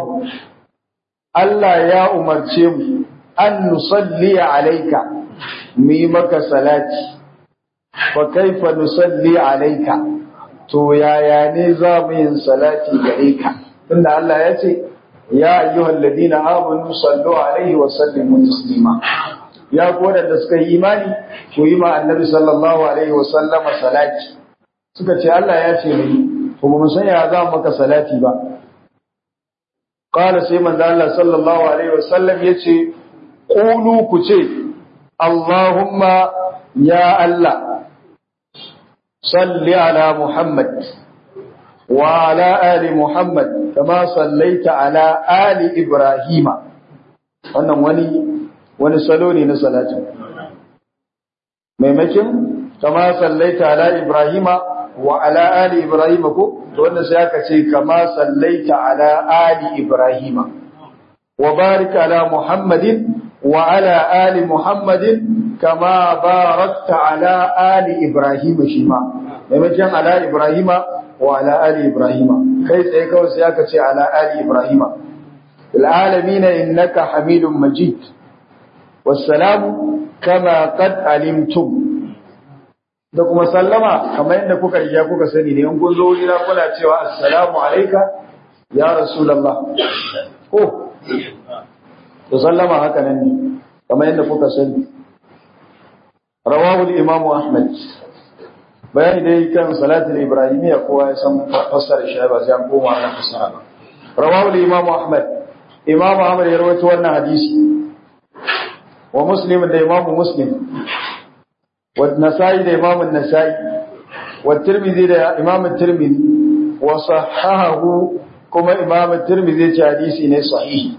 Allah ya umarce mu an nusalli alayka mu yi maka salati fa kaifa nusalli alayka to yaya ne za mu yin salati gare ka tunda Allah ya ce ya ayyuhal ladina amanu sallu alaihi wa sallimu taslima ya ku da suka yi imani ku yi ma annabi sallallahu alaihi wa sallama salati suka ce Allah ya ce mai to ba mu san ya za maka salati ba qala sai manzo Allah sallallahu alaihi wa sallam yace qulu ku ce Allahumma ya Allah salli ala Muhammad وعلى آل محمد كما صليت على آل إبراهيم wannan wani wani salo ne na salati maimakin kama sallaita ala ibrahima wa ala ali ibrahima ko to wannan sai aka ce kama sallaita ala ali ibrahima wa barik ala muhammadin wa ala ali muhammadin kama barakta ala ali ibrahima shima maimakin ala ibrahima wa ala ali ibrahima kai tsaye kawai sai aka ce ala ali ibrahima fil alamin innaka hamidum majid wassalamu kama qad alimtum da kuma sallama kamar yadda kuka riga kuka sani ne in kun zo wurina kuna cewa assalamu alayka ya rasulullah ko to sallama haka nan ne kamar yadda kuka sani rawahu al-imam ahmad bayani dai kan salatul ibrahimiyya kowa ya san fassara shi ba sai an koma ana fassara ba rawahu imam ahmad imam ahmad ya rawaito wannan hadisi wa muslim da imam muslim wa nasai da imam nasai wa tirmidhi da imam tirmidhi wa sahahahu kuma imam tirmidhi ce hadisi ne sahihi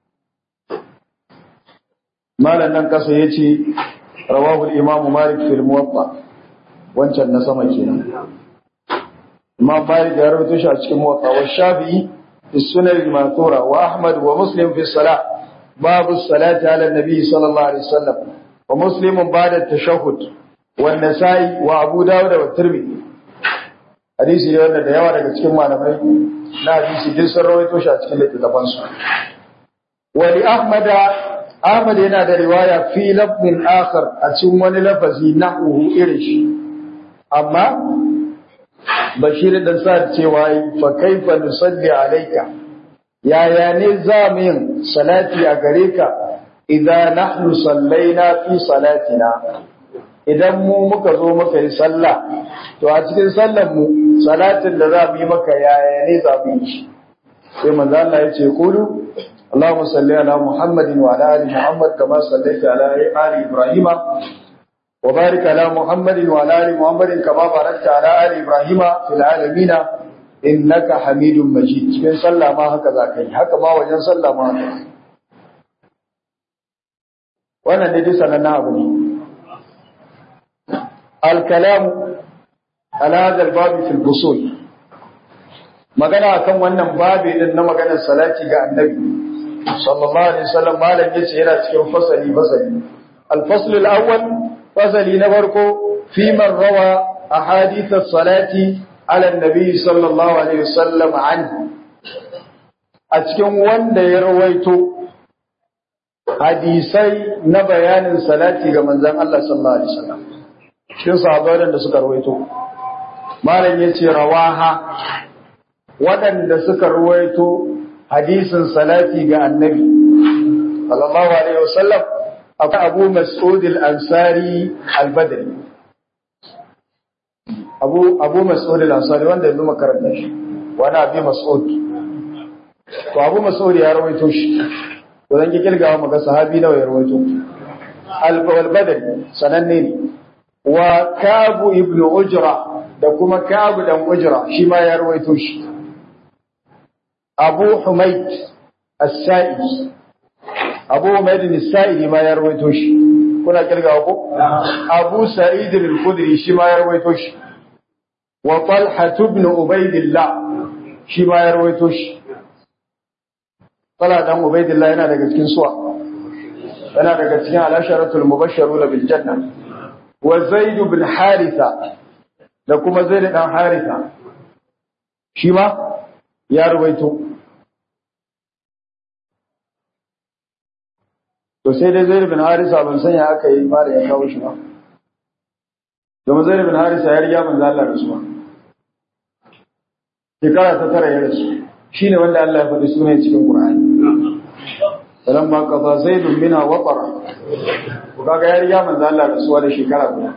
malan nan kasa yace rawahu imam malik fil muwatta wancan na sama kenan Imam Malik ya rawaito shi a cikin Muwatta wa Shafi'i fi Sunan al-Mathura wa Ahmad wa Muslim fi Salah babu salati ala nabi sallallahu alaihi wasallam wa muslimun ba'da tashahhud wa nasai wa abu dawud wa tirmidhi hadisi ne wanda da yawa daga cikin malamai na hadisi din sun rawaito shi a cikin littattafan su wa li ahmad ahmad yana da riwaya fi lafzin akhar a cikin wani lafazi nahu irin shi amma bashir dan sa cewa fa kaifa nusalli alayka yaya ne za mu yin salati a gare ka idan nahnu sallaina fi salatina idan mu muka zo muka yi sallah to a cikin sallar mu salatin da za mu yi maka yaya ne za mu yi shi sai manzo Allah ya ce kulu Allahumma salli ala Muhammadin wa ala ali Muhammad kama sallaita ala ali Ibrahim wa barik ala Muhammadin wa ala ali Muhammadin kama barakta ala ali Ibrahim fil alamin innaka Hamidum Majid cikin sallah ma haka za ka yi haka ma wajen sallah ma haka wannan ne dai sanannen abu ne الكلام على هذا الباب في الفصول magana akan wannan babi din na maganar salati ga annabi sallallahu alaihi wasallam malam yace yana cikin fasali fasali al-fasl al-awwal fasali na farko fi man rawa ahadith as-salati ala an-nabi sallallahu alaihi wasallam an a cikin wanda ya rawaito hadisai na bayanin salati ga manzon Allah sallallahu alaihi wasallam cikin sahabbai da suka rawaito malam yace rawaha waɗanda suka rawaito hadisin salati ga annabi sallallahu alaihi wasallam akwai Abu Mas'ud al-Ansari al-Badri Abu Abu Mas'ud al-Ansari wanda yanzu makaranta shi wani Abi Mas'ud to Abu Mas'ud ya rawaito shi to zan ki kilgawa maka sahabi nawa ya rawaito al-Badri sananne ne wa kabu ibn ujra da kuma kabu dan ujra shi ma ya rawaito shi abu humayd as-sa'idi abu humayd as-sa'idi ma ya rawaito shi kuna kirgawa ko abu sa'id al-khudri shi ma ya rawaito shi wa talha ibn ubaydillah shi ma ya rawaito shi talha dan ubaydillah yana daga cikin suwa yana daga cikin al-asharatul mubashshiruna bil janna wa Zaid bin Haritha da kuma Zaid dan Haritha shi ma ya ruwaito to sai dai Zaid bin Haritha ban san ya aka yi fara ya kawo shi ba domin Zaid bin Haritha ya riga manzo Allah rasuwa shekara ta tara ya rasu shine wanda Allah ya faɗi sunan cikin Qur'ani falamma qada zaidun minha waqara kaga ya riga manzo Allah rasuwa da shekara guda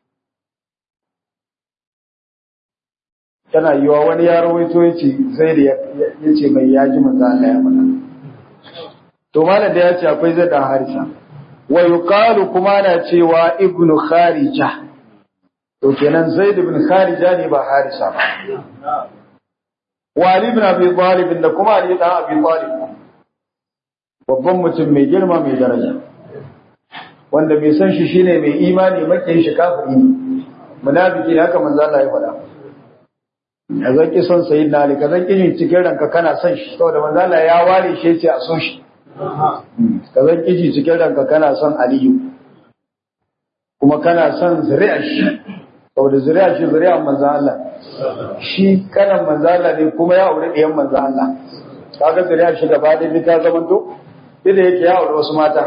tana yiwa wani ya rawaito yace zaid yace mai yaji manzo Allah ya faɗa to malam da yace akwai zai dan harisa wa yuqalu kuma na cewa ibnu kharija to kenan zaid ibn kharija ne ba harisa ba wa ali ibn abi talib da kuma ali dan abi talib babban mutum mai girma mai daraja wanda mai san shi shine mai imani makin shi kafiri ne munafiki haka manzo Allah ya faɗa ya zaki son sayyidina Ali ka zaki yin cikin ranka kana son shi saboda manzo Allah ya ware shi yace a so shi ka zaki ji cikin ranka kana son Aliyu kuma kana son zuri'a shi saboda zuri'a shi zuri'a manzo Allah shi kanan manzo Allah ne kuma ya aure ɗiyan manzo Allah kaga zuri'a shi gaba da ta zamanto duk da yake ya aure wasu mata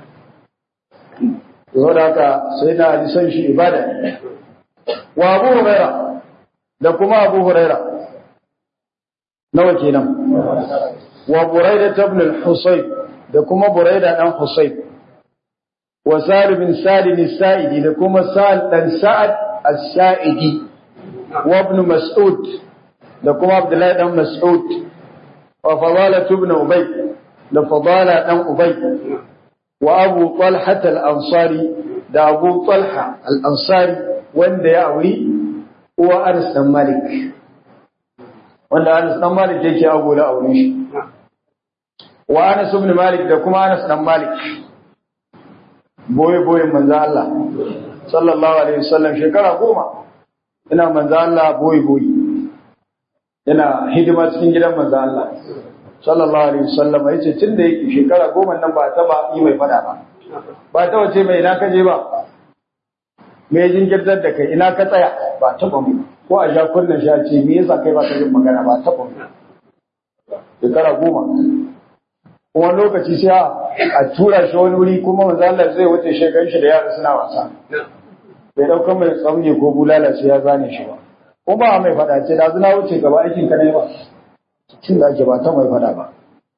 yau da haka sai na ji san shi ibada ne wa abu huraira da kuma abu huraira nawa kenan wa buraida ibn al-husayb da kuma buraida dan husayb wa sa'id bin salim as-sa'idi da kuma sa'id dan sa'ad as-sa'idi wa ibn mas'ud da kuma abdullahi dan mas'ud wa fadala ibn ubay da fadala dan ubay wa abu talha al-ansari da abu talha al-ansari wanda ya auri uwa Anas dan Malik wanda Anas dan Malik yake ago da aure shi wa Anas ibn Malik da kuma Anas dan Malik boye boye manzo Allah sallallahu alaihi wasallam shekara goma ina manzo Allah boye boye yana hidima cikin gidan manzo Allah sallallahu alaihi wasallam ya ce tun da yake shekara goma nan ba taba yi mai fada ba ba ta wace mai ina ka je ba me jinkirtar da kai ina ka tsaya ba taba mu ko a ja kunnan sha ce me yasa kai ba ka yin magana ba taba mu shekara goma kuma lokaci sai a tura shi wani wuri kuma manzo Allah zai wuce shekarun shi da yara suna wasa bai dauka mai tsamje ko bulala sai ya zane shi ba ko ba mai fada ce da zuna wuce gaba aikin ka ne ba cin da ake ba ta mai fada ba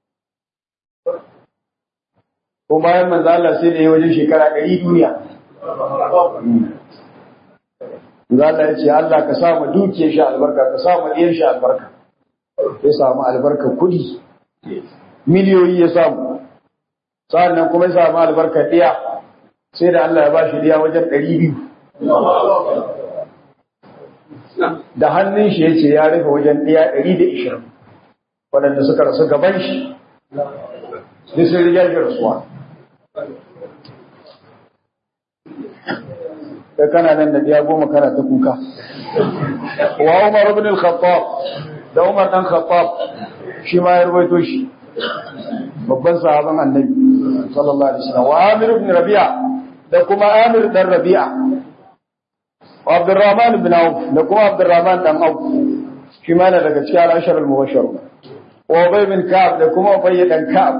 ko bayan manzo Allah sai da ya wajen shekara 100 duniya manzo Allah ya ce Allah ka sa mu dukiyar shi albarka ka sa mu diyar shi albarka ya samu albarka kudi miliyoyi ya samu sa'annan kuma ya samu albarka diya sai da Allah ya ba shi diya wajen 200 da hannun shi yace ya rufe wajen diya 120 waɗanda suka rasu gaban shi duk sun riga shi rasuwa kai kana nan da biya goma kana ta kuka wa Umar ibn al-Khattab da Umar dan Khattab shi ma ya rubaito shi babban sahaban Annabi sallallahu alaihi wasallam wa Amir ibn Rabi'a da kuma Amir dan Rabi'a wa Abdurrahman ibn Auf da kuma Abdurrahman dan Auf shi ma daga cikin al-ashar al-mubashshar wa Ubay bin Ka'ab da kuma Ubay dan Ka'ab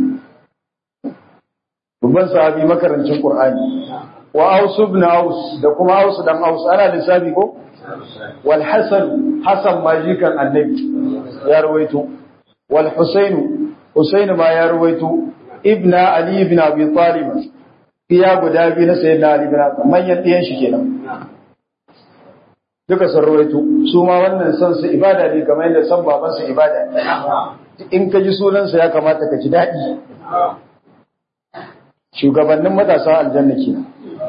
babban sahabi makarancin Qur'ani wa Aus ibn Aus da kuma Aus dan Aus ana lissafi ko wal Hasan Hasan majikan Annabi ya rawaito wal Husayn Husayn ma ya rawaito ibn Ali ibn Abi Talib iya guda biyu na sayyidina Ali ibn Abi manyan diyan shi kenan duka sun rawaito su ma wannan san su ibada ne kamar yadda san baban su ibada ne in ka ji sunan sa ya kamata ka ji daɗi shugabannin matasa aljanna kenan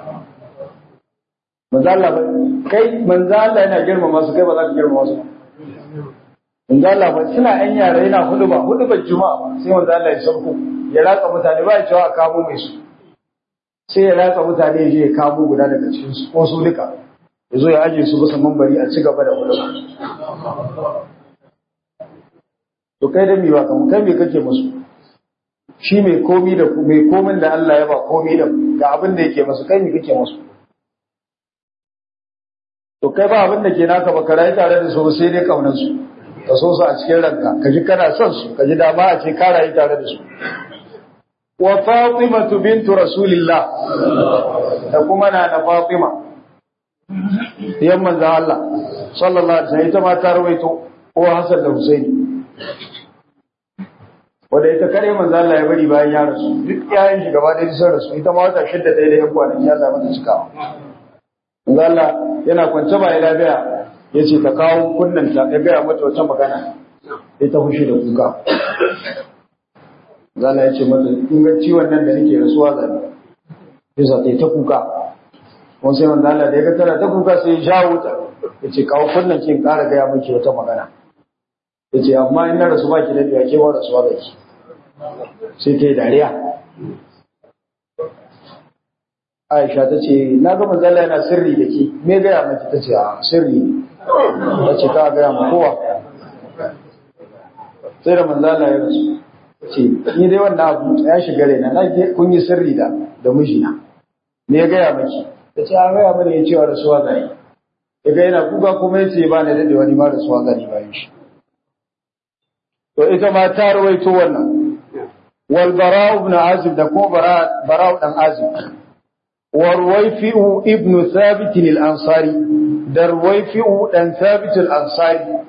manzo Allah kai manzo Allah yana girmama su kai ba za ka girmama su manzo Allah ba suna ɗan yara yana huduba hudubar juma'a sai manzo Allah ya sauko ya ratsa mutane ba ya cewa a kamo mai su sai ya ratsa mutane ya je ya kamo guda daga cikin su ko su duka ya zo ya aje su bisa mambari a ci gaba da huduba to kai da miwa kamar kai me kake musu shi mai komi da mai komin da Allah ya ba komi da ga abin da yake musu kai me kake musu to kai ba abin da ke naka ba ka rayu tare da su sai dai kaunar su ka so su a cikin ranka ka ji kana son su ka ji dama a ce ka rayu tare da su wa Fatima bintu Rasulillah da kuma na na Fatima yan manzon Allah sallallahu alaihi wasallam ita ma ta rawaito ko Hassan da Husaini wanda ita kare manzo Allah ya bari bayan ya rasu duk yayin shi gaba da sun rasu ita ma wata shidda ta da yan kwanaki Allah mata cikawa manzo Allah yana kwance ba ya lafiya yace ta kawo kunnan ta ya gaya mata wata magana sai ta fushi da kuka manzo Allah ya ce mata in ga ciwon nan da nake rasuwa zabi yasa ta ta kuka kuma sai manzo Allah da ya ga tana ta kuka sai ya shawo ta yace kawo kunnan ki in ƙara gaya miki wata magana yace amma in na rasu baki da biya ke ba rasuwa zaki sai ta yi dariya Aisha ta ce na ga manzala yana sirri da ke me gaya maki ta ce a sirri ne ta ce ka gaya ma kowa sai da manzala ya rasu ce ni dai wannan abu ya shiga raina na kun yi sirri da da mijina me ya gaya maki ta ce a gaya mana ya cewa rasuwa zai ya ga yana kuka kuma ya ce ba na daɗe wani ma rasuwa zai bayan shi to ita ma ta rawaito wannan wal bara'u ibn azib da ko bara'u dan azib wa ruwayfi'u ibn thabit al ansari da ruwayfi'u dan thabit al ansari